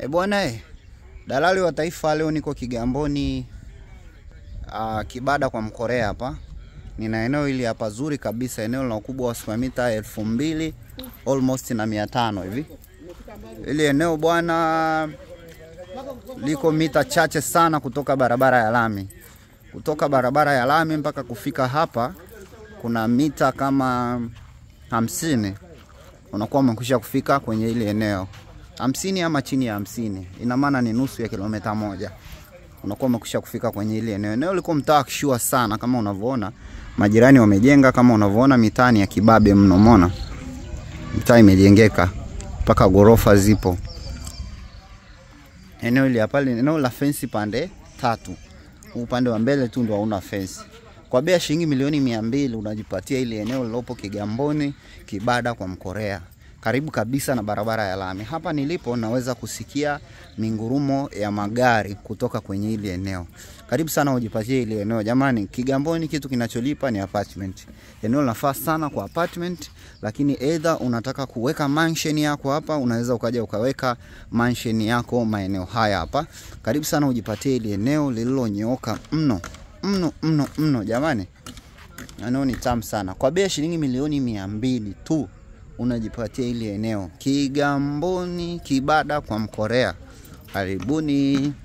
E bwana e, dalali wa taifa, leo niko Kigamboni uh, Kibada kwa Mkorea hapa. Nina eneo hili hapa zuri kabisa, eneo lina ukubwa wa square mita elfu mbili almost na mia tano hivi. Hili eneo bwana liko mita chache sana kutoka barabara ya lami. Kutoka barabara ya lami mpaka kufika hapa kuna mita kama hamsini unakuwa umekwisha kufika kwenye hili eneo hamsini ama chini ya hamsini ina maana ni nusu ya kilomita moja unakuwa umekwisha kufika kwenye hili eneo. Eneo liko mtaa kishua sana, kama unavyoona majirani wamejenga, kama unavyoona mitaa ni ya kibabe mno, umeona mitaa imejengeka mpaka ghorofa zipo. Eneo hili hapa ni eneo la fensi pande tatu, upande wa mbele tu ndo hauna fensi. Kwa bei ya shilingi milioni mia mbili unajipatia ili eneo lilopo Kigamboni Kibada kwa Mkorea, karibu kabisa na barabara ya lami. Hapa nilipo naweza kusikia mingurumo ya magari kutoka kwenye hili eneo. Karibu sana ujipatie hili eneo jamani. Kigamboni kitu kinacholipa ni apartment. Eneo linafaa sana kwa apartment, lakini either unataka kuweka mansion yako hapa, unaweza ukaja ukaweka mansion yako maeneo haya hapa. Karibu sana ujipatie hili eneo lililonyooka mno mno mno mno jamani, eneo ni tamu sana. Kwa bei ya shilingi milioni mia mbili tu unajipatia hili eneo Kigamboni Kibada kwa Mkorea. Karibuni.